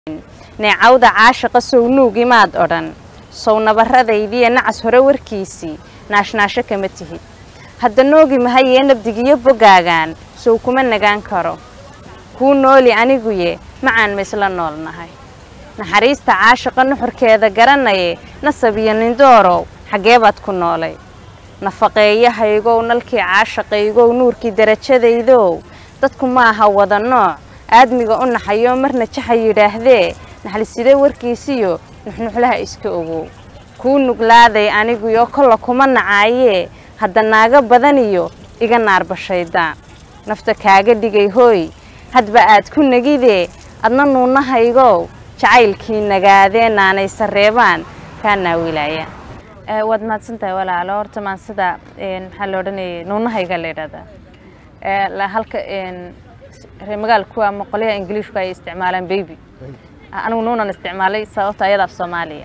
neecawda caashaqa sow nuugi maad odhan sow nabarradaydiiyo nacas hore warkiisii naashnaasho kama tihid hadda noogi mahayee nabdigiyo bogaagaan sow kuma nagaan karo kuu nooli aniguye macaan ma isla noolnahay naxariista caashaqa nuxurkeeda garanaye nasab iyo nindoorow xaggee baad ku noolay nafaqeeyahaygow nalkii caashaqaygow nuurkii darajadaydow dadku ma aha wada nooc aadmiga u naxayoo marna jaxa yidhaahdee naxliside warkiisiyo nuxnuxlaha iska ogow kuu nuglaaday aniguyo kolla kuma nacaayee hadda naaga badaniyo iga naarbashaydaan nafta kaaga dhigay hooy hadba aad ku negidee adna nuunahaygow jacaylkii nagaadee naanay sareebaan kaa naawilaaya waad mahadsantahay walaalo horta maan sida maxaa la odhanayay nuunahayga la yidhahdaa halka reer magaalku ama qolyaha ingiliishku ay isticmaalaan baby anigu nuunan isticmaalay sababta ayada af soomaaliya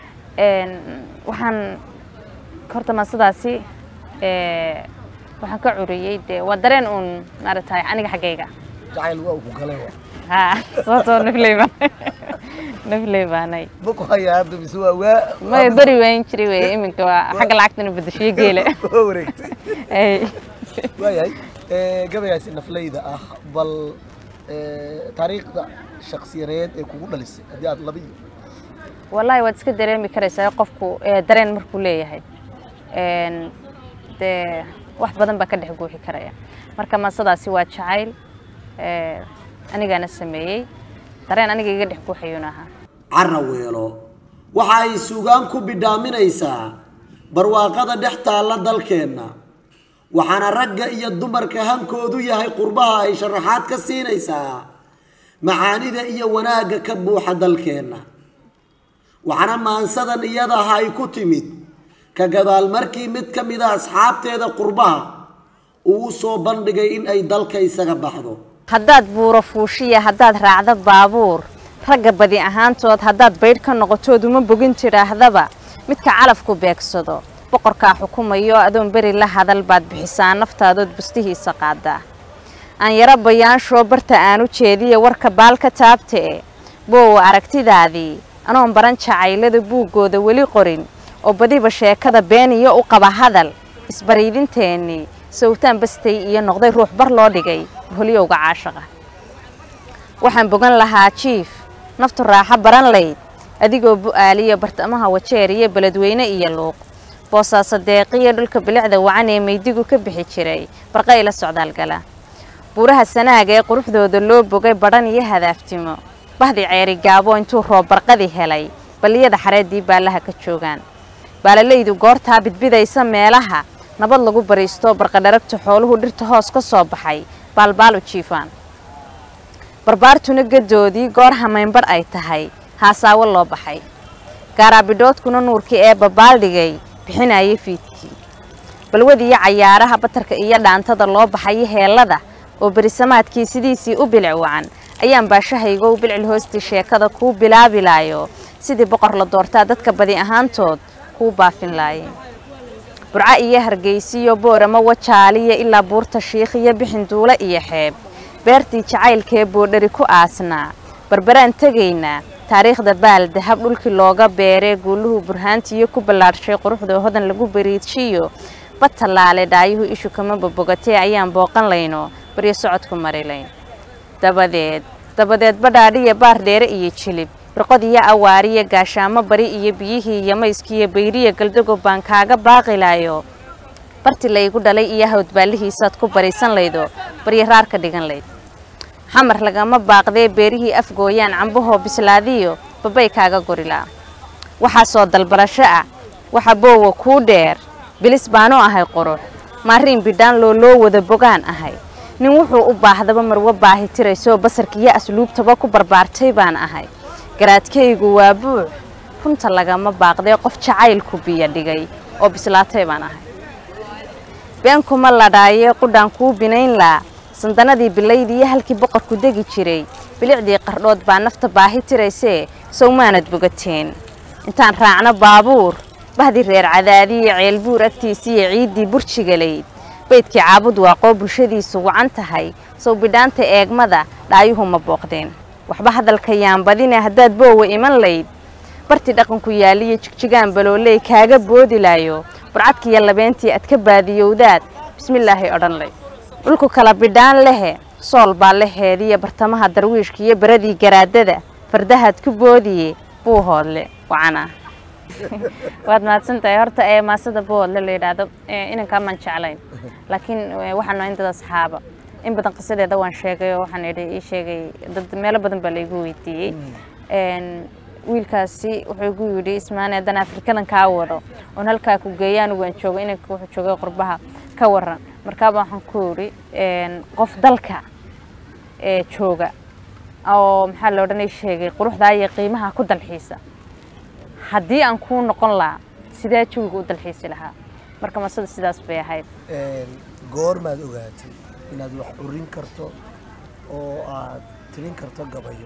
waxaan horta maan sidaasi waxaan ka curiyey dee waa dareen uun maaragtay aniga xaggayga jacayl waa ku galay ha sababtoo nafley baan nafley baanay maku hayaa hadda mise waa waa maya beri waan jiri wey iminka waa xagga lacagtana bedeshiyo geele waa wareegtay Ay. waayahay gabayaasi nafleyda ah bal taariikhda shaksiyadeed ee kugu dhalisay haddii aad laba iyo wallaahi waad iska dareemi karaysaa qofku ee, dareen markuu leeyahay Een, dee wax badan baa ka dhex guuxi karaya marka maasadaasi waa jacayl ee, anigaana sameeyey dareen aniga iga dhex guuxayuuna ahaa caraweelo waxa ay suugaan ku bidhaaminaysaa barwaaqada dhex taalla dalkeenna waxaana ragga iyo dumarka hankoodu yahay qurbaha ay sharaxaad ka siinaysaa macaanida iyo wanaagga ka buuxa dalkeenna waxaana maansadan iyadaha ay ku timid ka gadaal markii mid ka mid a asxaabteeda qurbaha uu u soo bandhigay in ay dalka isaga baxdo haddaad buuro fuushiya haddaad raacdo baabuur ragga badi ahaantood haddaad baydh ka noqotood uma bogin tidhaahdaba midka calafku beegsado boqorkaa xukumayo adoon beri la hadal baad bixisaa naftaadood bustihiisa qaadaa aan yaro bayaanshoo barta aan u jeediya warka baal ka taabtee boowa aragtidaadii anoon baran jacaylada buuggooda weli qorin oo badiba sheekada been iyo u qaba hadal isbariidinteennii sawtaan bastay iyo noqday ruux bar loo dhigay holyowga caashaqa waxaan bogan lahaa jiif naftu raaxo baran layd adigoo bu'aaliya bartamaha wajeer iyo beledweyne iyo luuq boosaaso deeqiyo dhulka bilicda wacan ee maydigu ka bixi jiray barqay la socdaalgala buuraha sanaaga ee quruxdooda loo bogay badhan iyo hadaaftimo bahdi ceeri gaabo intuu roob barqadii helay balliyada xareeddii baallaha ka joogaan baalalaydu goortaa bidbidaysa meelaha nabad lagu bariisto barqadharagta xooluhu dhirta hoos ka soo baxay baalbaal u jiifaan barbaartuna gadoodii goor hamaynbadh ay tahay haasaawo loo baxay gaaraabidhoodkuna nuurkii ee babaaldhigay bixinayay fiidkii balwadiiyo cayaaraha batarka iyo dhaantada loo baxayo heellada oo berisamaadkii sidiisii u bilic wacan ayaan baashahaygow bilcil hoostii sheekada kuu bilaabilaayo sidii boqor la doortaa dadka badi ahaantood kuu baafin laayeen burco iyo hargeysiyo boorama wajaaliya ilaa buurta shiikh iyo bixinduule iyo xeeb beertii jacaylkee boodhari ku aasnaa barbaraan tegaynaa taariikhda baal dahab dhulkii looga beeree guuluhu burhaantiiyo ku ballaadhshay quruxda hodan lagu bariidshiyo bad tallaale dhaayuhu ishu kama bobogatee ayaan booqan layno baryo socodku marilayn dabadeed dabadeed badhaadhiya baar dheere iyo jilib birqodiyo awaariya gaashaamo bari iyo biyihii iyo mayskiiyo bayriya galdago baan kaaga baaqilaayo barti laygu dhalay iyo hawdbaallihiisaad ku bariisan laydo baryo raar ka dhigan layd xamar lagama baaqdee beerihii afgooyaan cambahoo bislaadiyo babay kaaga gorilaa waxaasoo dalbarasho ah waxa boowa kuu dheer bilis baanu ahay qurux maariin bidhaan loo loo wada bogaan ahay nin wuxuu u baahdaba marwo baahi tiraysoo basarkiiyo asluubtaba ku barbaartay baan ahay garaadkaygu waa buux runta lagama baaqdee qof jacaylku biyo dhigay oo bislaatay baan ahay been kuma ladhaayee qudhaan kuu binayn laa sandanadii bilaydiiyo halkii boqorku degi jiray bilicdii qardhood baa nafta baahi tiraysee sow maanad bogateen intaan raacno baabuur bahdii reer cadaadiiyo ceelbuur agtiisiiyo ciiddii burjigalayd baydkii caabud waaqoo bulshadiisu wacan tahay sow bidhaanta eegmada dhaayuhu ma booqdeen waxba hadalka yaan badine haddaad boowa iman layd bartii dhaqanku yaaliyo jigjigaan balooley kaaga boodi laayo burcadkiiyo labeentii aad ka baadiyowdaad bismillaahi odhan lay dhulku kala bidhaan lehe sool baa leheediyo bartamaha darwiishka iyo beradii garaadada fardahaad ku boodiye buuhoodle wacana waad mahadsantahay horta ee maasada buuhoodle la yidhaahdo inankaa maan jeclayn laakiin waxaanu in dad asxaaba in badan qisadeeda waan sheegay oo waxaan idhi ii sheegay dad meelo badan baa laygu weydiiyey wiilkaasi wuxuu igu yidhi ismaane haddaan afrikadan kaa wado oon halkaa ku geeya anigu waan joogay inanka wuxuu joogay qurbaha ka waran markaaba waxaan ku yidhi qof dalka ee jooga oo maxaa la odhanay sheegay quruxdaa iyo qiimaha ku dalxiisa haddii aan kuu noqon lahaa sidee jawiga u dalxiisi lahaa marka masada sidaas bay ahayd goormaad ogaatay inaad wax urin karto oo aad tirin karto gabayo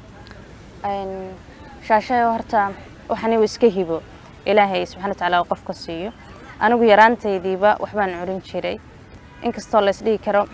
shaashayo horta waxani uu iska hibo ilaahay subxana watacaala qofka siiyo anigu yaraantaydiiba waxbaan curin jiray inkastoo laysdhihi karo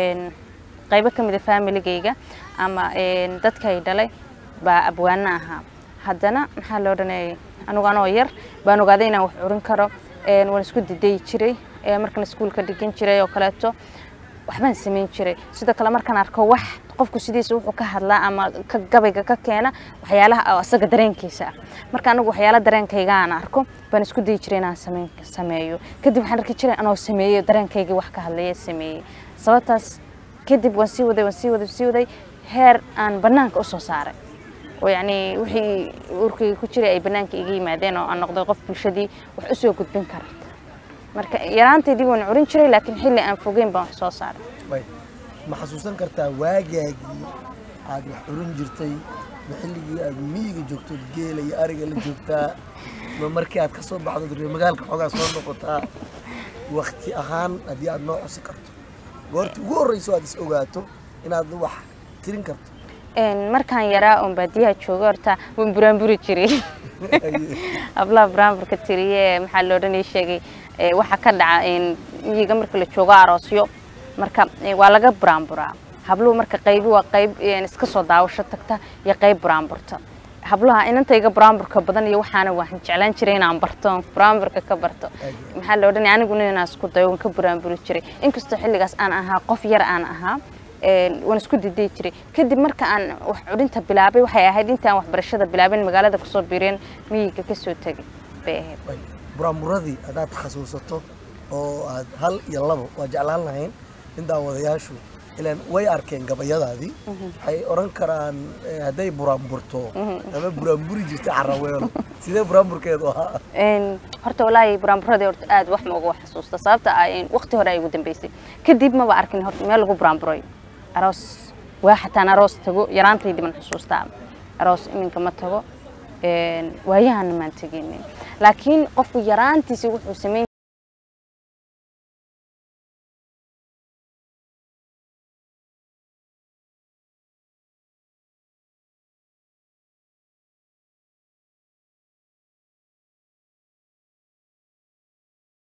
qaybo ka mida faamiligayga ama dadkay dhalay baa abwaano ahaa haddana maxaa loo odhanayay anigu anoo yar baan ogaaday inaan wax curin karo waan isku diday jiray markaan iskuulka dhigan jiray oo kaleeto waxbaan samayn jiray sidoo kale markaan arko wax qofku sidiisa wuxuu ka hadlaa ama ka gabayga ka keena waxyaalaha asaga dareenkiisa ah marka anigu waxyaala dareenkayga aan arko baan isku dayi jiray inaan sameyn sameeyo kadib waxaan arki jiray anoo sameeyey dareenkaygii wax ka hadlaya sameeyey sababtaas kadib waan sii waday waan sii waday sii waday heer aan banaanka usoo saaray oo yacni wixii urkayga ku jiray ay banaanka iga yimaadeen oo aan noqday qof bulshadii wax usoo gudbin karta marka yaraantaydii waan curin jiray laakiin xilli aan fogeyn baan wax soo saaray ma xasuusan kartaa waagaagii aad wax curin jirtay ma xilligii aad miyiga joogtood geela iyo ariga la joogtaa ma markii aad ka soo baxdo reer magaalka xoogaa soo noqotaa wakti ahaan haddii aad noo xusi karto goortii ugu horreyso aad is ogaato inaad wax tirin karto markaan yaraa oon baadiyaha jooga horta waan buraanburi jiray hablaha buraanburka tiriye maxaa loo dhan sheegay waxa ka dhaca miyiga marka la joogo aroosyo marka waa laga buraanburaa habluhu marka qaybi waa qayb iska soo daawasho tagta iyo qayb buraanburta hablaha inantayga buraanburka badan iyo waxaana waan jeclaan jiray inaan barto buraanburka ka barto maxaa loo dhan aniguna inaan isku dayo waan ka buraanburi jiray inkastoo xilligaas aan ahaa qof yar aan ahaa waan isku diday jiray kadib marka aan wax curinta bilaabay waxay ahayd intaan waxbarashada bilaabin magaalada kusoo biireen miyiga kasoo tegay bay ahayd buraanburadii haddaad xasuusato oo aad hal iyo labo waa jeclaan lahayn in daawadayaashu ilaan way arkeen gabayadaadii waxay odhan karaan hadday buraanburto ama buraanburi jirtay caraweelo sidee buraanburkeedu ahaa horta walaahi buraanburadii horta aad wax ma uga xasuusta sababta ah waqti hore ay ugu dambeysay kadib maba arkin horta meel lagu buraanburay aroos waa xataan aroos tago yaraantaydii baan xusuustaa aroos iminka ma tago waayahana maan teginin laakiin qofku yaraantiisi wuxuu samayn